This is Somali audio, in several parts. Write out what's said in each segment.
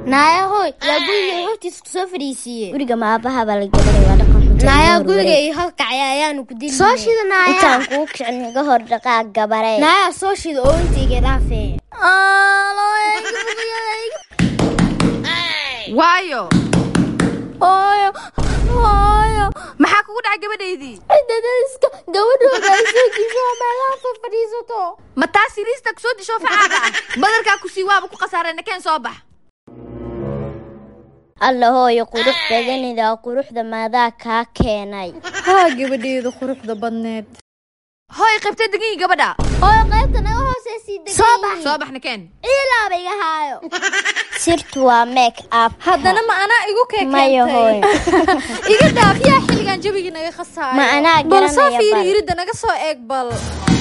naaya hooy yaa guriga hortiis kusoo fadhiisiiyey guriga ma aabaha baa la gabaray waa dhaqan xunta naaya iga guriga horwareeg. iyo halkacya ayaanu ku dili soo shida naaya intaan kuu kicin iga hor dhaqaa gabaree naaya soo shida oo intayga dhaafee waayo hooyo hooyo maxaa kugu dhacay gabadhaydii cidadayska gabadhooda ay soo disho meelaha fa fadhiisato ma taas siriista kusoo disho facaaga ah badarkaa kusii waaba ku khasaareen nakeen soo bax alla hooyo qurux badanida quruxda maadaa kaa keenay haa gabadheeda quruxda badneed hooy qaybtee degan yihi gabadha hooyo qaybta naga hooseysii degan soo bax soo bax nakeen ciilaaba iga haayo sirtu waa make up haddana ma anaa igu maya hooyo keekeentay iga dhaaf yaa xilligan jabigii naga khasaayo Ma anaa bal soo garanaya fiiri bal. iridda naga soo eeg bal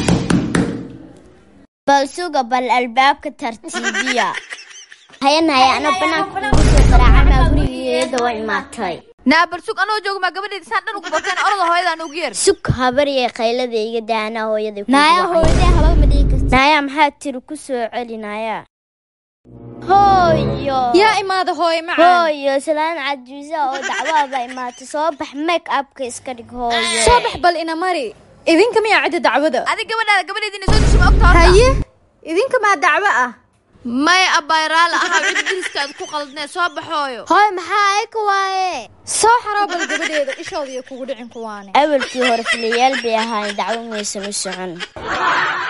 bal suga bal albaabka tartiibiya hayan haya ana banaanka kugu soo qaraacanaa gurigeeda waa imaatay naa bal sug anoo jooga maa gabadhayda saan dhan ugu barteen orada hooyadaan ugu yeer sug habaryay qaylada iga daanaa hooyaday kugu naaya wacay. hooyadee haba ma dhigi karti naaya maxaa tiri ku soo celi naaya hooyo yaa imaada hooye macaan hooyo salaan cajuusa oo dacwaaba imaatay soo bax make upka iska dhig hooyo soo bax bal ina mari idinka miyaa cidda dacwada adig gabadhaada gabadhaydina soo disho ma ogta horta haye idinka maa dacwo ah maya abbayraala ahaa cid diriskaad ku qaldnee soo baxooyo hooy maxaa ayka waaye soo xaroo bal gabadheeda ishooda iyo kugu dhicin kuwaane awalkii hore filayaal bay ahaayeen dacwo maysan u socon